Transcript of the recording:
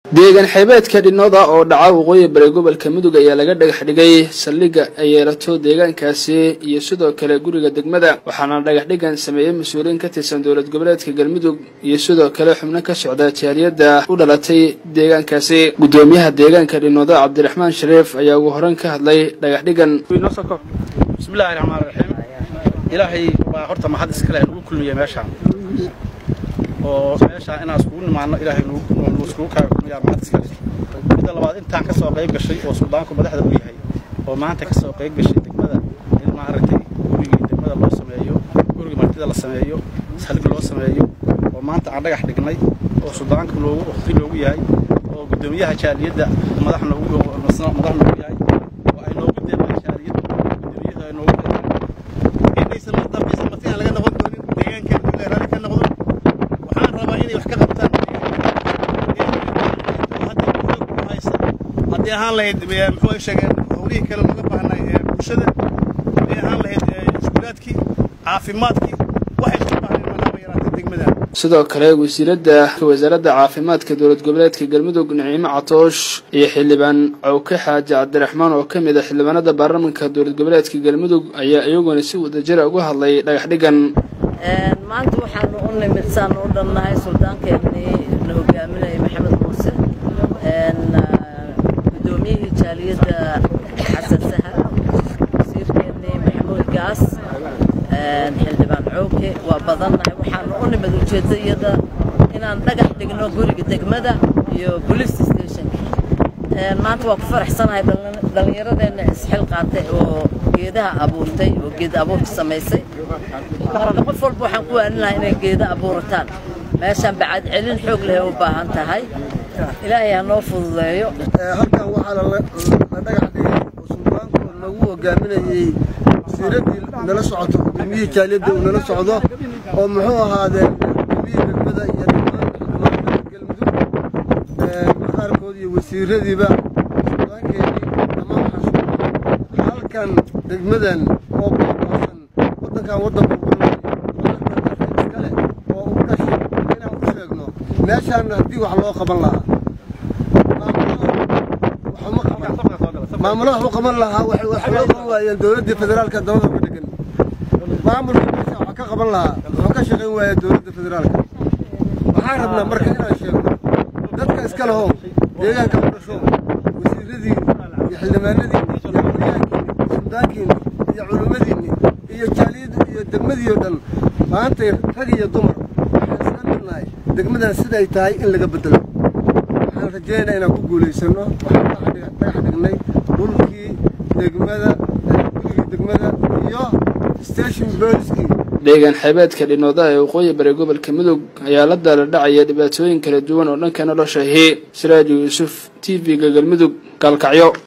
deegaan xeebeedka dhinooda oo dhaca waqooyi bari gobolka mudug ayaa laga dhagax dhigay saldhigga ay yeelato deegaankaasi iyo sidoo kale guriga degmada waxaana dhagax dhigan sameeyey mas-uuliyiin ka tirsan dowlad goboleedka galmudug iyo sidoo kale xubno ka socda jaaliyadda u dhalatay deegaankaasi guddoomiyaha deegaanka dhinooda cabdiraxmaan shariif ayaa ugu horeyn ka hadlay dhagax dhigan bismillahi raxmaan raxiim ilaahay baa horta mahad iskale nagu kulmiyey meeshaan oo meeshaan inaan iskugu nimaano ilaahay nagu iskugu kaaga kulmiyaa mahad iskale midda labaad intaan ka soo qayb gashay oo suldaanku madaxda u yahay oo maanta ka soo qayb gashay degmada in maaragtay gurigii degmada loo sameeyo gurigii martida la sameeyo saldhig loo sameeyo oo maanta aan dhagax dhignay oo suldaanku loogu waqti loogu yahay oo guddoomiyaha jaaliyadda madax noogu madax noogu yahay oo ay noogu deeqeen jaaliyadda guddoomiyaha ay noogu deeqeen inaysan mar dambaysa marti aan laga noqon doonin deegaankan dul ee raalli ka noqdo waxaan rabaa inay wax ka qabtaan haddii ahaan lahayd muxuu ay sheegeen howlihii kale looga baahnay ee bulshada haddii ahaan lahayd iskuulaadkii caafimaadkii waxay looga baahnay manaaba yaraatay degmadan sidoo kale wasiiradda wasaaradda caafimaadka dowlad goboleedka galmudug niciimo catoosh iyo xildhibaan cawke xaaji cabdiraxmaan oo ka mid a xildhibaanada baarlamanka dowlad goboleedka galmudug ayaa iyaguna si wadajira uga hadlay dhagax dhigan maanta waxaanu u nimid saanu u dhannahay suldaankeenii la hogaaminayay maxamed muuse guddoomiyihii jaaliyadda xasan sahar wasiirkeenii maxamuud gaas xildhibaan cooke waa badannahay waxaanu u nimid ujeeddayada inaan dhagax dhigno guriga degmada iyo police stationka maanta waa ku faraxsanahay dhallinyaradeenna isxil qaatay oo geedaha abuurtay oo geeda abuurka samaysay marka qof walba waxaan ku waanin lahaa inay geeda abuurataan meeshaan bacad celin xoog leh u baahan tahay ilaahay ha noo fududeeyo halkan waxaa la dhagax dhigay oo suldaanku nagu hogaaminayey wasiiraddii nala socoto gudoomiyihii jaaliyadda uu nala socdo oo muxuu ahaadee gudoomiyihii degmada iyo dhammaan galmudug qaarkood iyo wasiiradiiba suldaankeenii dhammaan waxaan halkan degmadan oo baabaasan waddankan waddan burburay iskale oo u dhashay inaan u sheegno meeshaan haddii wax loo qaban lahaa maamulaha u qaban lahaa waxay wax loo qaban waayeen dowladdii federaalka dabada uga dhegan maamulka meesha wax ka qaban lahaa wuxuu ka shaqayn waaya dowladda federaalka waxaan rabnaa marka inaan sheegno dadka iska lahow deegaanka u dhasho wasiiradii iyo xildhibaanadii iyo aqoonyahankiini suldaankiini iyo culimmadiinni iyo jaaliyadda iyo degmadii oo dhan maantay rag iyo dumar waxaan isla midnahay degmadan siday tahay in laga bedelo waxaan rajaynaynaa inaan ku guulaysano waxaan dhagax dhignay dhulkii degmada gurigii degmada iyo station booliskii deegaan xeebeedka dhinoodaha ee waqooyi bari gobolka mudug ayaa la daala dhacaya dhibaatooyin kala duwan oo dhanka nolosha ahi siraaju yuusuf t v-ga galmudug gaalkacyo